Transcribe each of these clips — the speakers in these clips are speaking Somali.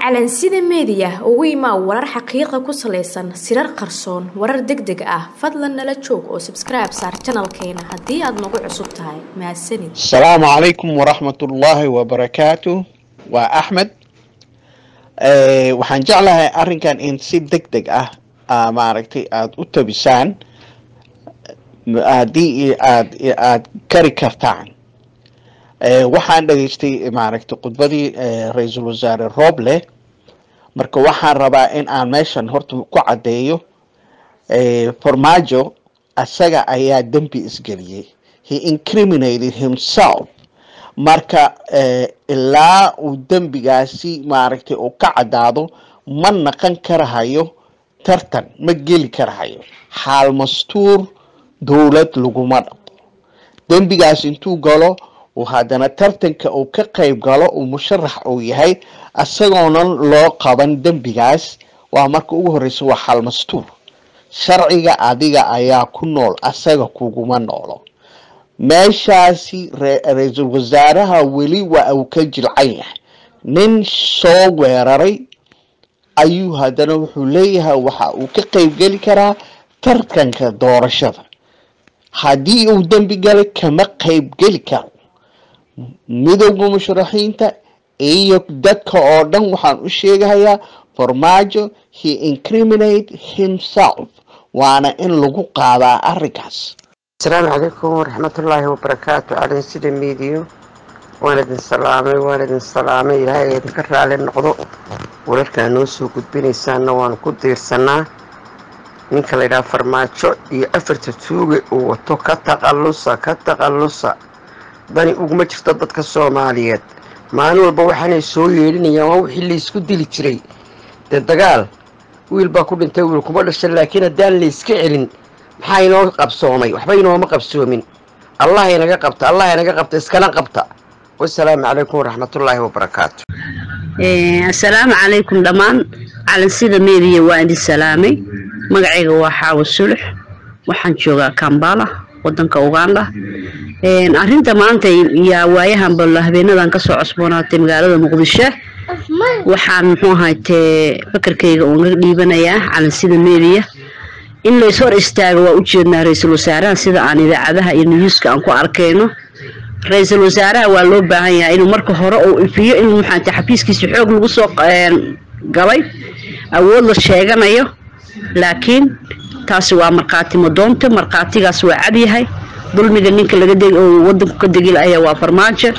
calansida meediya ugu imaa warar xaqiiqa ku salaysan sirar qarsoon warar deg deg ah fadlan nala joog oo sabskribe saar janalkeena haddii aad nagu cusub tahay mahadsanid asalaamu calaykum waraxmatullaahi wabarakaatu waa axmed waxaan jeclahay arrinkan in si deg deg ah maaragtay aada u tabisaan haddii aad aada kari kartaan waxaan dhageystay maaragtay khudbadii ra-iisul wasaare roble marka waxaan rabaa in aan meeshan horta ku caddeeyo farmaajo asaga ayaa dembi isgeliyey he incriminated himself marka ilaa uu dembigaasi maaragtay uu ka caddaado ma naqan karahayo tartan ma geli karahayo xaal mastuur dowlad laguma dhaqo dembigaas intuu galo uu haddana tartanka uu ka qayb galo uu musharax uu yahay isagoonan loo qaban dembigaas waa marka ugu horeysa waa xaal mastuur sharciga adiga ayaa ku nool asaga kuguma noolo meeshaasi ra-iisul wasaaraha weli waa uu ka jilcan yahay nin soo weeraray ayuu haddana wuxuu leeyahay waxa uu ka qeybgeli karaa tartanka doorashada haddii uu dembi galay kama qeybgeli karo midowda musharaxiinta iyo dadka oo dhan waxaan u sheegahayaa farmaajo he incriminate himself waana in lagu qaadaa arrinkaas asalaamu calaykum waraxmatullaahi wabarakaatu calin sida miidiyo waan idin salaamay waan idin salaamay ilaahay idinka raali noqdo wararkaa noo soo gudbinaysaanna waanu ku diirsanaa ninka layidhaha farmaajo iyo afarta tuuge uu wato ka taqallusa ka taqallusa dani uguma jirto dadka soomaaliyeed maalin walba waxaanay soo yeedhinayaan waa wixii laysku dili jiray dee dagaal wiil baa ku dhintay wiil kuma dhasha laakiin haddaan layska celin maxaa inoo qabsoomay waxba inooma qabsoomin allah inaga qabta allah inaga qabta iskana qabta wasalaamu calaykum waraxmatullaahi wabarakaatu assalaamu calaykum dhammaan calansida meediya waa idin salaamay magacayga waa xaawo sulux waxaan joogaa kambala wadanka uganda arinta maanta yaa waayahanba habeenadan kasoo cosboonaatay magaalada muqdisho waxaan muxuu ahaytee fakarkayga unaga dhiibanayaa calansida meediya in lays hor istaago waa ujeednaa ra-iisul wasaaraha sida aan idaacadaha iyo niyuuska aan ku arkayno ra-iisul wasaaraha waa loo baahan yahay inuu marka hore uu ifiyo in maxaate xafiiskiisa xoog lagu soo galay awood la sheeganayo laakiin taasi waa markhaati madoonta markhaatigaas waa cadyahay dulmiga ninka laga oo wadanku ka degilaya waa farmaajo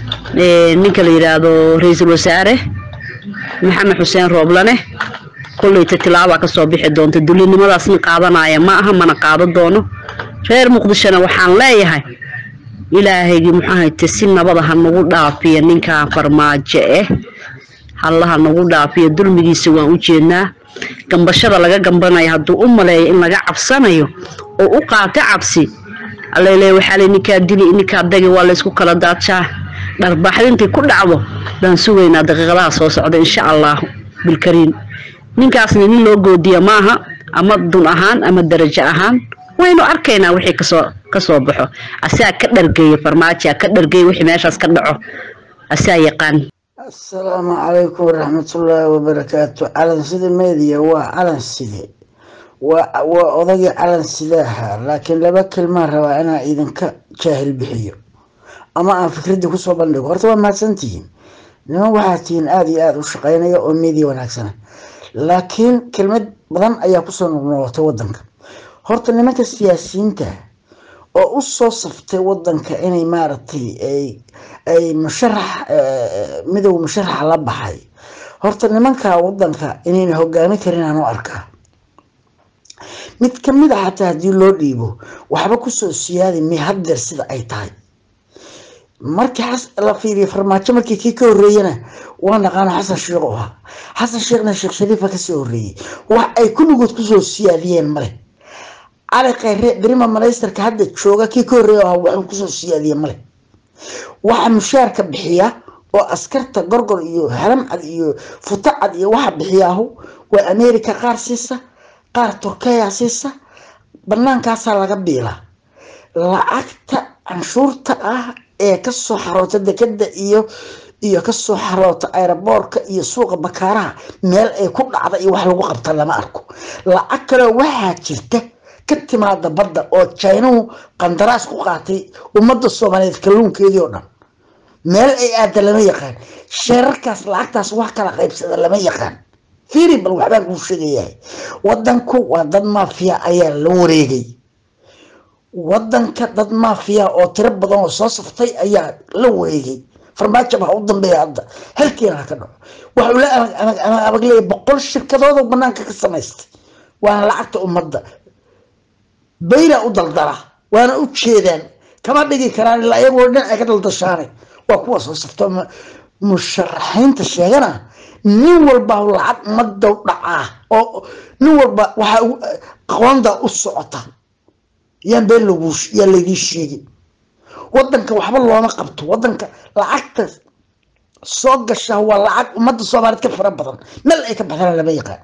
ninka la yidhaahdo ra-iisul wasaare maxamed xuseen rooblane kolleyta tilaabaa kasoo bixi doonta dulinimadaasna qaadanaya ma aha mana qaado doono reer muqdishona waxaan leeyahay ilaahaygii muxuahayte si nabada ha nagu dhaafiya ninkan farmaajo eh hallaha nagu dhaafiya dulmigiisa waan u jeednaa gambashada laga gambanayo hadduu u maleeyo in laga cabsanayo oo u qaato cabsi alele waxaa le ninkaa dili ninkaa dagi waa laysku kala daajaa dharbaaxda intay ku dhacdo baan sugaynaa daqiiqadaha soo socda insha allahu bilkariim ninkaasna nin loo goodiya maaha ama dun ahaan ama darajo ahaan waynu arkaynaa wixii kasoo kasoo baxo asaa ka dhargeeya farmaajoa ka dhargeeya wixii meeshaas ka dhaco asaa yaqaan asalaamu calaykum waraxmatullaahi wabarakaatu calansida meediya waa calanside waa waa odagii calansidaha laakiin laba kelmaan rabaa inaan idinka jaahil bixiyo ama aan fikradii kusoo bandhigo horta waa mahadsantihiin niman waxaa tihiin aada iyo aada u shaqeynaya oo meediya wanaagsana laakiin kelmad badan ayaa kusoo noqnoqotay wadanka horta nimanka siyaasiyiinta oo usoo saftay wadanka inay maaragtay ay musharax midow musharaxa la baxay horta nimanka wadanka inayna hogaami karin aan u arkaa mid kamid a xataa haddii loo dhiibo waxba kusoo siyaadi may haddeer sida ay tahay markii la fiiriya farmaajo markii kii ka horeeyana waa naqaano xasan sheekh u ahaa xasan sheekhna sheekh shariifa kasoo horeeyey wax ay kulligood kusoo siyaadiyeen male cali khayre berima malaysterka hadda jooga kii ka horeeya ahaa waxuu kusoo siyaadiye male waxa mushaarka bixiya oo askarta gorgor iyo halamcad iyo futacad iyo waxa bixiyaahu waa america qaar siisa qaar turkeya siisa banaankaasaa laga biilaa lacagta canshuurta ah ee kasoo xaroota dekeda iyo iyo kasoo xaroota aeroboorka iyo suuqa bakaaraha meel ay ku dhacda iyo wax lagu qabta lama arko lacag kaleo waxaa jirta ka timaada badda oo jinahu qandaraas ku qaatay ummadda soomaaliyeed kalluunkeedii oo dhan meel ay aada lama yaqaan sheerarkaas lacagtaas wax kala qaybsada lama yaqaan fiiri bal waxbaan kuu sheegayahay wadanku waa dad maafiya ayaa la wareegay wadanka dad maafiya oo tiro badan oo soo saftay ayaa la wareegay farmaajo baa u dambeeya hadda halkiina ha ka dhaco waxuu la abag leeyahay boqol shirkadood oo banaanka ka samaystay waana lacagta ummadda bayna u daldala waana u jeedaan kama dhigi karaan ilaa iyagoo dhinaca ka daldashaane waa kuwa soo safto musharaxiinta sheegana nin walba lacag ummadda dhacaa oo nin walba waxaa aqoonda u socota yaan been lagu yaa laydii sheegin wadanka waxba looma qabto wadanka lacagta soo gasha waa lacag ummadda soomaaliyeed ka fara badan meel ay ka baxdana lama yaqaan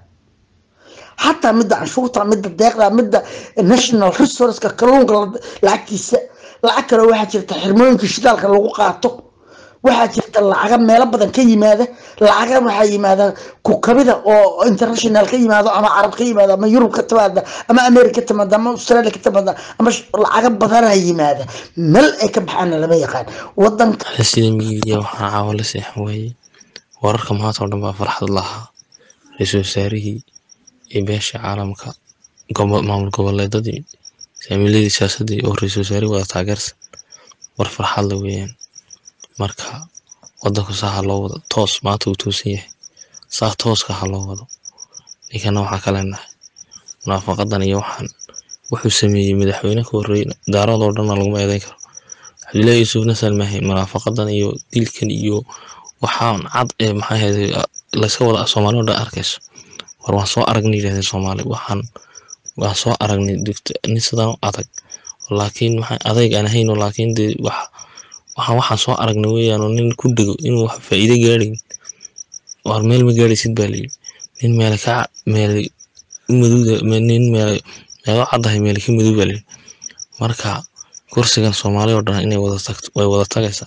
xataa midda canshuurta midda deeqda midda national resourceka kalluunka lacagtiisa lacag kale waxaa jirta xirmooyinka shidaalka lagu qaato waxaa jirta lacaga meelo badan ka yimaada lacaga waxaa yimaada kukabida oo international ka yimaado ama carab ka yimaado ama yurub ka timaada ama america ka timaada ama australia ka timaada ama lacaga badanaa yimaada meel ay ka baxaana lama yaqaan wadanka sida miidiya waxaa caawa la seexan waayey wararka maanta oo dhan baa farxad lahaa ra-iisul wasaarihii iyo beesha caalamka maamul goboleedadii saamiiladii siyaasadii oo ra-iisul wasaarihi wada taageersan war farxad la weeyaan marka wadanku saa ha loo wado toos maanta uu toosan yahay saa tooska ha loo wado ninkana waxaa ka leenahay munaafaqadan iyo waxaan wuxuu sameeyey madaxweyne ka horreeyey daaradoo dhanna laguma eedeyn karo cabdullaahi yuusuf nasan maahay munaafaqadan iyo dilkan iyo waxaan cad ee maxaa ahayday layska wada soomaali oo dhan arkayso war waan soo aragnay yidhahdeen soomaali waxaan waan soo aragnay nin sidan u adag laakiin maxaa adayg aan ahayno laakiin dee wax waxaan waxaan soo aragnay weeyaan oo nin ku dhego inuu wax faa'iido gaadhayn war meel ma gaadhaysid baa layidhi nin meele ka meele u maduuda nin meele meelo caddahay meele ka madow baa layidhi marka kursigan soomaali oo dhan inay wada tagto way wada tagaysaa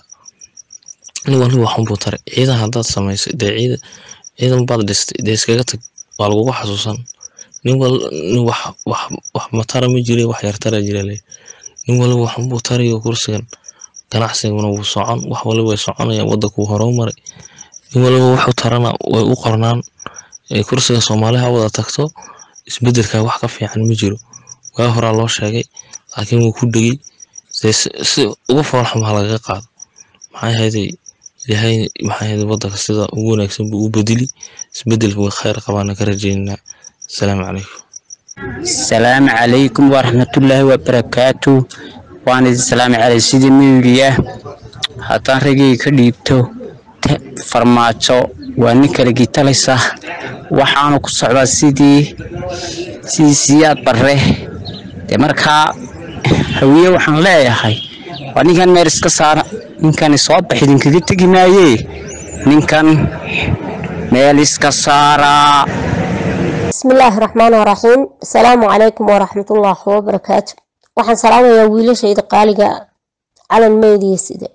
nin waliba waxun buu taray ciidan haddaad samaysay dee ciidan ciidan baad dhistay dee iskaga tag waa lagugu xasuusan nin wal nin wax wax wax matara ma jire wax yartara jira le nin waliba waxun buu tarayo kursigan ganacsiguna wuu socon wax waliba way soconayaan waddanku wuu horumaray nin waliba wuxuu tarana way u qornaan kursiga soomaali ha wada tagto isbedelka wax ka fiican ma jiro waa horaa loo sheegay laakiin wuu ku dhegey dee si ugu foolxum ha lagaga qaado maxaa ahayday ilaahay maxaa ahayday waddanka sida ugu wanaagsan buu u bedeli isbedelka way khayr qabaana ka rajaynaynaa asalaamu calaykum asalaamu calaykum waraxmatullaahi wabarakaatu waan idin salaami calay sidii miyuliya haddaan ragay ka dhiibto farmaajo waa nin kala gitalaysa waxaanu ku socdaa sidii sidii siyaad barre dee markaa hawiye waxaan leeyahay waa ninkan meel iska saara ninkani soo bax idinkaga tegi maayee ninkan meel iska saaraa بسم الله الرحمن الرحيم السلام عليكم ورحمة الله وبركاته waxaan salaamayaa wiilashayda qaaliga calan meediya sida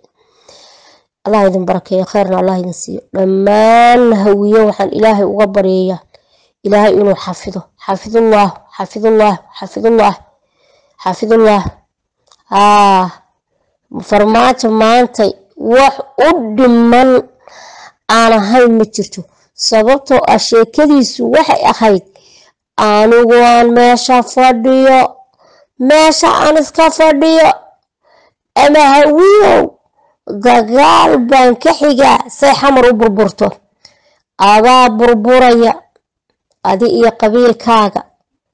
allah idin barakeeyo kheyrna allah idin siiyo dhammaan hawiyo waxaan ilaahay uga baryayaa ilaahay inuu xafido xafidullah xafidullah xafidullah xafidullah aa farmaajo maanta wax u dhiman aan ahayn ma jirto sababtoo ah sheekadiisu waxay ahayd anigu aan meesha fadhiyo meesha aan iska fadhiyo ama hawiyow dagaal baan ka xigaa say xamar u burburto adaa burburaya adi iyo qabiilkaaga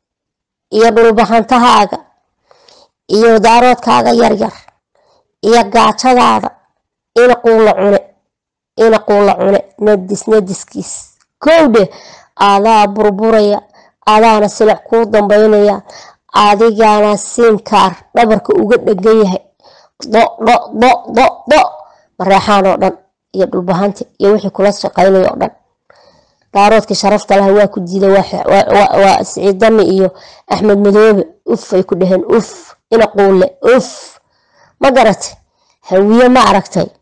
iyo dhulbahantahaaga iyo daaroodkaaga yaryar iyo gaajadaada ina quula cune ina quula cune nadis nadiskiis kowdhe adaa burburaya adaana silic kuu dambaynaya adigana siinkaar dhabarka uga dhegan yahay do do do do do mareexaan oo dhan iyo dhulbahanta iyo wixii kula shaqaynaya oo dhan daaroodkii sharafta laha waa ku diiday waa siciid dami iyo axmed madoobe uf ay ku dhaheen uf ina quule uf ma garate hawiye ma aragtay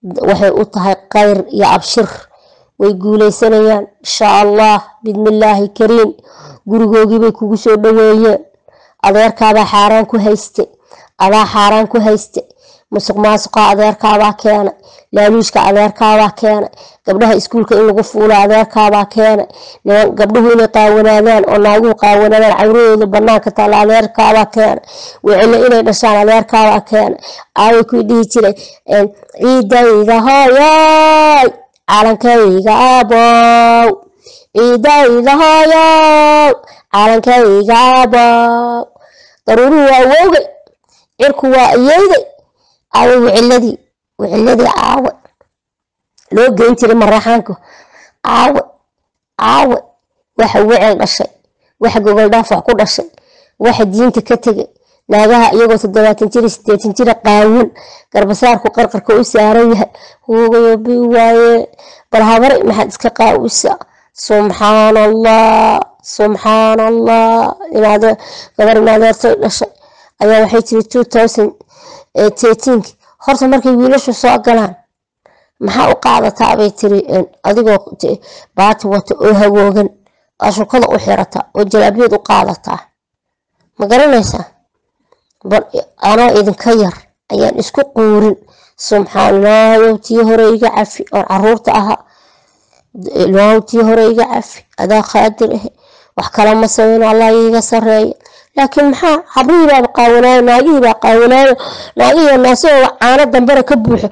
waxay u tahay khayr iyo abshir way guuleysanayaan insha allah bidmillaahi kariim gurigoogii bay kugu soo dhaweeyeen adeerkaabaa xaaraan ku hayste adaa xaaraan ku hayste musuq maasuqa adeerkaabaa keenay laaluushka adeerkaabaa keenay gabdhaha iskuulka in lagu fuulo adeerkaabaa keenay gabdhuhu inay qaawanaadaan oo naaguhu qaawanaadaan cawradooda banaanka taalla adeerkaabaa keenay wicilo inay dhashaan adeerkaabaa keenay aaway kuy dhihi jiray ciidayda hooyoy calankayga aabow ciidayda hooyow calankayga aabow daruuruhu waa wowgay cirku waa iyeyday aawe wiciladii wiciladii caawe loo geyn jiray maraxaanku caawe caawe waxa wicil dhashay waxa gogol dhaafac ku dhashay waxa diinta ka tegay naagaha iyagoo toddobaatan jir sideetan jira qaawan garbasaarku qarqarka u saaran yahay huugayo bi waaye bal habare maxaad iska qaawisa subxaan allah subxaan allah gabar inaadeertay dhashay ayaa waxay tiri two thousand eighteen horta markay wiilashu soo galaan maxaa u qaadataa bay tiri adigoo baati wata oo hagoogan ashukada u xirata oo jalaabiyad u qaadataa ma garanaysaa anoo idinka yar ayaan isku quurin subxaanallah tii hore iga cafi oon caruurta ahaa ilaahu tii hore iga cafi adaa qaadir ah wax kala ma sameyno allah iiga sareeya laakiin maxaa habrihii baaba qaawanaayo naagihii baa qaawanaayo naagihii naasahooda caano dambena ka buuxo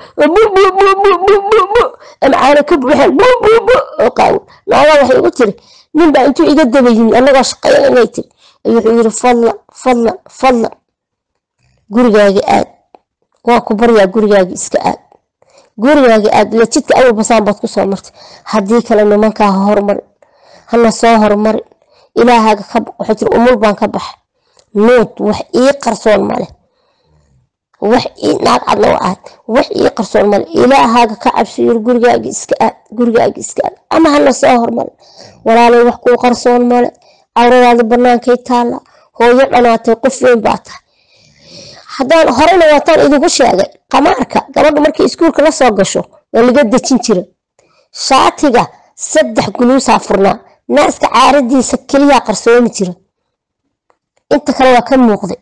ama caano ka buuxaan oo qaawan naagaa waxay igu tiri ninbaa intuu iga daba yimi annagoo shaqeeya inay tiri wuxuu yiri fadlan fadlan fadlan gurigaaga aad waa ku baryaa gurigaaga iska aad gurigaaga aad ila jidka awal basaan baad kusoo martay haddii kale nimankaa ha hormarin hana soo hormarin ilaahaaga ka baq waxay tiri umul baan ka baxay nuud wax ii qarsoon male wax ii naag cadna u ahayd wax ii qarsoon male ilaahaaga ka cabsi yiri gurigaaga iska aad gurigaaga iska aad ama hana soo hormarin walaalay wax kuu qarsoon male cawradaada banaankay taalla hooyo dhanaatay qof weyn baa tahay haddaan horena waataan idinku sheegay qamaarka gabadha markay iskuulka la soo gasho waa laga dejin jira shaatiga saddex guluusaa furnaa naaska caaradiisa keliyaa qarsoomi jira inta kale waa ka muuqday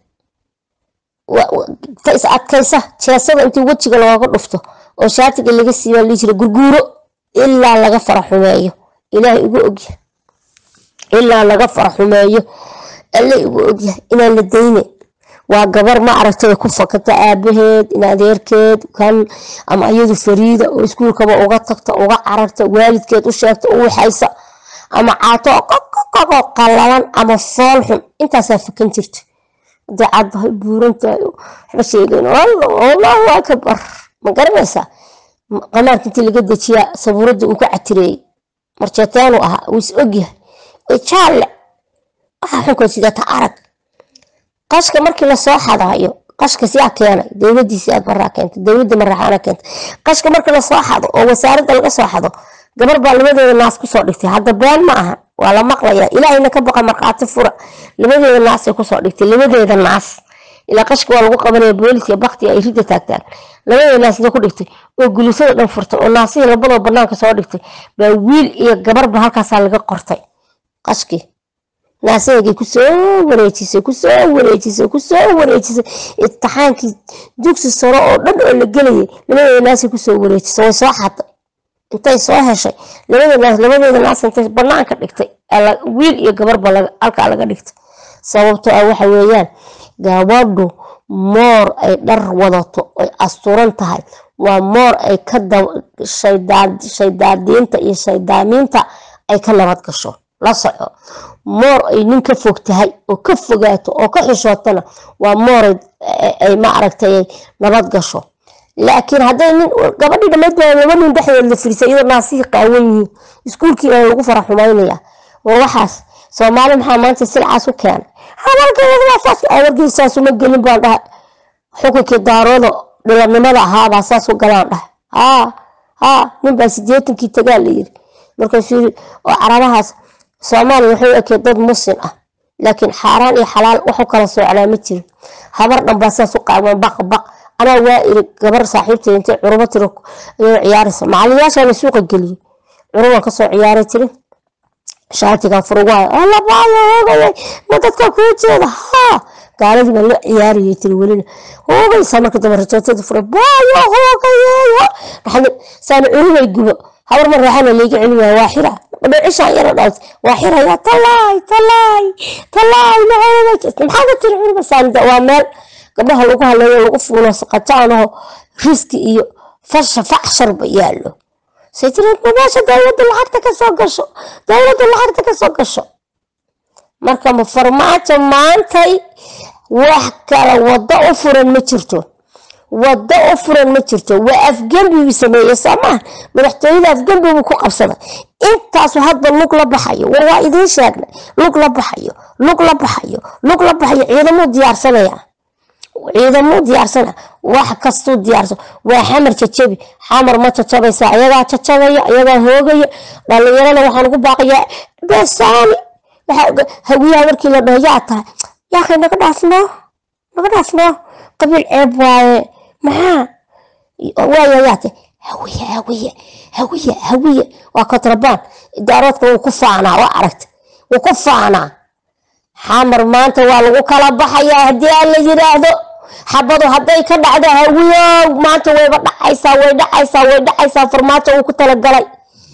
ta is adkaysa jeesada intii wejiga looga dhufto oo shaatiga laga siiba lii jira gurguuro ilaa laga fara xumeeyo ilaahay igu ogyahay ilaa laga fara xumeeyo alle igu ogyahay inaan la dayne waa gabar ma aragtay ku fakata aabaheed in adeerkeed kan ama iyadu fariida oo iskuulkaba uga tagta uga cararta waalidkeed u sheegta u waxaysa ama caato qoqoqo qallalan ama fool xun intaasaa fakan jirta hadday caddahay buurantahay waxba sheegayn allahu akbar ma garanaysaa qamaarka intii laga dejiyaa sabuuradda uu ka catireeyey marjeetaanu ahaa wuu is ogyahay jaalle waxaa xunkood sidata arag qashka markii lasoo xadaayo qashka siyaa keenay dowladiisi aad baraa keentay dowladda maraxaana keentay qashka markii lasoo xado oo wasaaradda laga soo xado gabar baa labadeeda naas kusoo dhigtay hadda been ma aha waa la maqlaya ilaahayna ka baqa markhaati fura labadeeda naasay kusoo dhigtay labadeeda naas ilaa qashka waa lagu qabanaya booliska bakti ay ridda taagtaan labadeeda naasna ku dhigtay oo gulisada dhan furtay oo naasihii labadoo banaanka soo dhigtay baa wiil iyo gabarba halkaasaa laga qortay qashkii naaseegay kusoo wareejisay kusoo wareejisay kusoo wareejisay imtixaankii dugsi sare oo dhan oo la gelayay labadeeda naasay kusoo wareejisay way soo xaday intay soo heshay labada naas labadeeda naas intay banaanka dhigtay wiil iyo gabarba halkaa laga dhigtay sababtoo ah waxa weeyaan gabadhu moor ay dhar wadato ay asturan tahay waa moor ay ka shaydaadiinta iyo shaydaamiinta ay ka nabad gasho la soco moor ay nin ka fog tahay oo ka fogaato oo ka xishootana waa moor ay ma aragtay nabad gasho laakiin hadday nin gabadhii dhammayd baa laba nin dhexdeed la firisay iyadoo naasihii qaawan yihiin iskuulkii baa lagu fara xumaynaya war waxaas soomaali maxaa maanta silcaas u keenay habargeeda saas uma gelin baan dhahay xukunkii daarooda dhilanimada ahaabaa saas u galaan dhahay haa haa ninbaa sideetankii tagaa la yiri markaasuu yiri oo carabahaas soomaaliya waxay ekeed dad muslim ah laakiin xaaraan iyo xalaal waxu kala soocnaa ma jirin habar dhan baa saas u qaawan baq baq anaa waa iri gabar saaxiibtay intay curubo tiro ayay ciyaaraysa macalinayaashaana suuqa geliyey curubaan kasoo ciyaaray tiri shaatigan furugaay alabaayo hoogayay ma dadka kuu jeeda haa gaaladii baan la ciyaarayay tiri welina hoogaysaa marka dambe rajootada fura baayo hoogayeeyo dhaxda saana curubay gubo habar ma raaxana layga celin waaya waa xira dhicishaan yara dhalat waa xiraya talaay talaay talaay maxaa ka tiri curuba saanida waa meel gabdhaha lagu haleeyo lagu fuulo saqataanaho riski iyo fasha facsharba yaallo saytiri meesha dowladda lacagta kasoo gasho dowladda lacagta kasoo gasho marka ma farmaajo maantay wax kale waddo u furan ma jirto waddo u furan ma jirto waa afgembi uu sameeyey soomaa madaxtooyada afgembi buu ku qabsaday intaasu hadba lug la baxayo war waa idiin sheegnay lug la baxayo lug la baxayo lug la baxayo ciidamuu diyaarsanaya ciidamuu diyaarsana wax kastuu diyaarsan waa xamar jajabi xamar ma jajabaysa ayagaa jajabaya ayagaa hoogaya dhalinyarada waxaan ugu baaqayaa besaani hawiyaha markii la dhaho yaa tahay yaakay naga dhaafnoo naga dhaafnoo qabiil ceeb waaye maxaa waaya yaate hawiye hawiye hawiye hawiye waa kontrabaan idaaroodka wuu ku faanaa waa aragta wuu ku faanaa xamar maanta waa lagu kala baxayaa haddii aan la yiraahdo xabadu hadday ka dhacdo hawiyow maanta wayba dhacaysaa way dhacaysaa way dhacaysaa farmaajo uu ku talagalay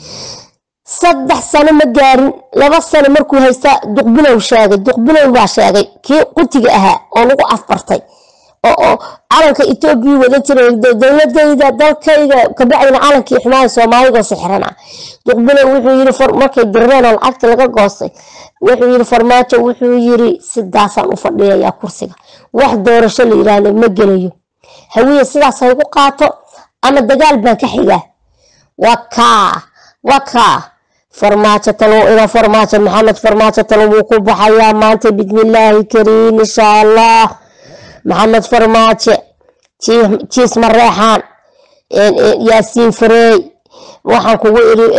saddex sano ma gaarin laba sano markuu haystaa duqbilow sheegay duqbilow baa sheegay kii qutiga ahaa oo lagu afbartay oo calanka etoobiya wadan jiray dowladayda dalkayga kabacdina calankii xumaaya soomaaliga sixrana duqbilow wuxuu yiri markay dirreen oo lacagta laga goostay wuxuu yiri farmaajo wuxuu yiri sidaasaan u fadhiyayaa kursiga wax doorasho la yiraahdo ma gelayo hawiye sidaas haygu qaato ama dagaal baan ka xigaa waa kaa waa kaa farmaajo talo ina farmaajo maxamed farmaajo talo wuu ku baxayaa maanta bismillaahi kariim insha allah maxamed farmaajo jiis mareexaan yaasiin farey waxaan kugu iri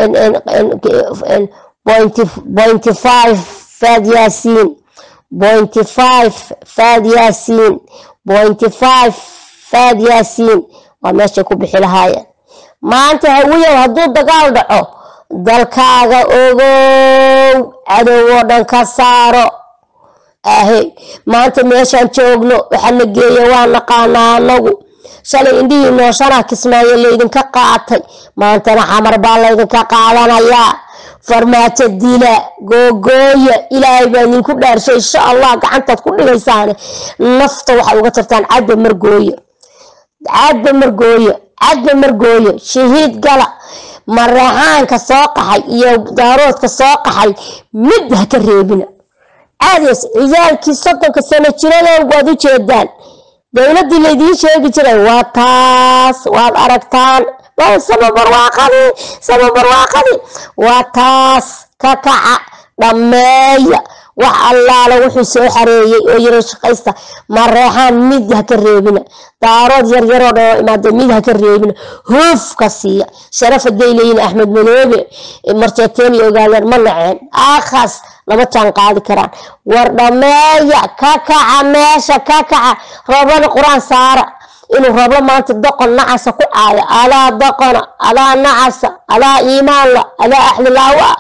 pointy five faad yaasiin pointy five faad yaasiin pointy five faad yaasiin waa meeshay ku bixi lahaayeen maanta hawiyow hadduu dagaal dhaco dalkaaga ogow cadow oo dhan ka saaro ahe maanta meeshaan joogno waxaa la geeya waa naqaanaa anagu shalay indhihii nooshanaa kismaayo laydinka qaatay maantana xamar baa laydinka qaadanayaa farmaajo dila googooya ilaahay baa idinku dhaarshay insha allah gacantaad ku dhigaysaane nafta waxaad uga tartaan cadda margooye cadda margooye cadda margooye shahiid gala mareexaanka soo qaxay iyo daaroodka soo qaxay mid ha ka reebina caadays ciyaalkii soddonka sano jiradan waad u jeedaan dowladdii laydiin sheegi jiray waa taas waad aragtaan sama barwaaqadii sama barwaaqadii waa taas ka kaca dhammeeya wax allaala wuxuu soo xareeyey oo yaro shaqaysta mareexaan mid ha ka reebina daarood yaryaroo dhan oo imaada mid ha ka reebina huufka siiya sharaf haday leeyihin axmed madoobe marjeeteen iyo ogaadeen ma naceen akhas lama jaan qaadi karaan war dhammeeya ka kaca meesha ka kaca rooblana qur-aan saara inuu rooblo maanta doqon nacasa ku caayo alaa doqona alaa nacasa alaa iimaanla alaa axlilaawa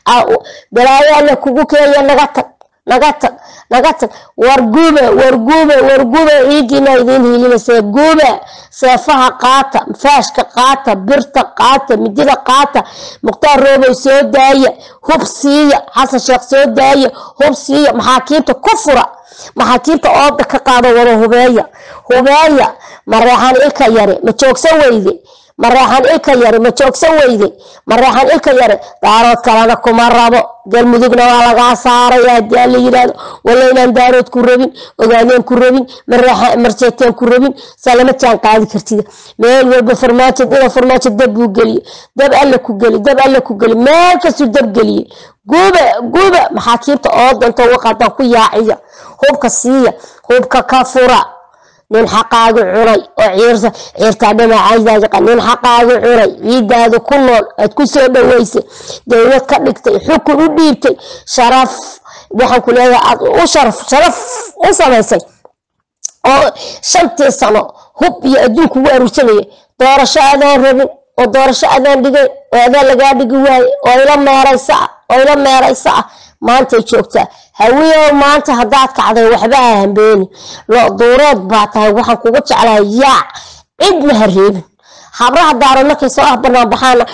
balaayo alla kugu keeya naga tag naga tag naga tag war gube war gube war gube ciidiina idiin hiilinaysa gube seefaha qaata faashka qaata birta qaata midida qaata mukhtaar roobow soo daaya hub siiya xasan sheekh soo daaya hub siiya maxaakiimta ku fura maxaakiimta ooda ka qaado wada hubeeya hubeeya mareexaan ilka yare ma joogsan weyde mareexaan ilka yare ma joogsan weyde mareexaan ilka yare daarood kalena kuma rabo galmudugna waa lagaa saaraya hadii aan la yirahdo walla inaan daarood ku rabin ogaadeen ku rabin marjeeteen ku rabin saa lama jaan qaadi kartida meel walba farmaajo ina farmaajo dab buu geliyo dab alla ku geli dab alla ku geli meel kastuu dab geliye guba guba maxaakiibta oo danto waqadan ku yaaciya hubka siiya hubka ka fura nin xaqaagi cunay oo ciirtaa dhamacaydaaa nin xaqaagi cunay ciidaada ku nool aad ku soo dhaweysay dowlad ka dhigtay xukun u dhiibtay sharaf waxaan ku leeyahay aad u sharaf sharaf u samaysay oo shantii sano hub iyo adduunku ugu aruursanaya doorasho adaan rabin oo doorasho adaan dhigayn oo adaan lagaa dhigi waaye oo ila meeraysa ah oo ila meeraysa ah maantay joogtaa hawiyow maanta haddaad kacday waxba ha hambeeni lo duureed baa tahay waxaan kugu jeclahay yaac cidna ha reebin habraha daaro markay soo ah banaan baxaana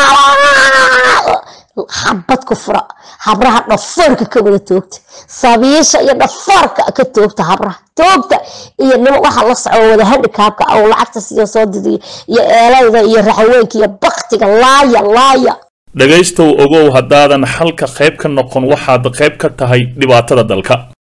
xabad ku fura habraha dhafoorka ka wada toogta sabiisha iyo dhafoorka ka toogta habraha toogta iyo nimo waxa la soco wada handikaabka oo lacagta siyo soo didiyo iyo eelayda iyo raxaweenka iyo baktiga laaya laaya dhegaystow ogow haddaadan xalka qayb ka noqon waxaad qayb ka tahay dhibaatada dalka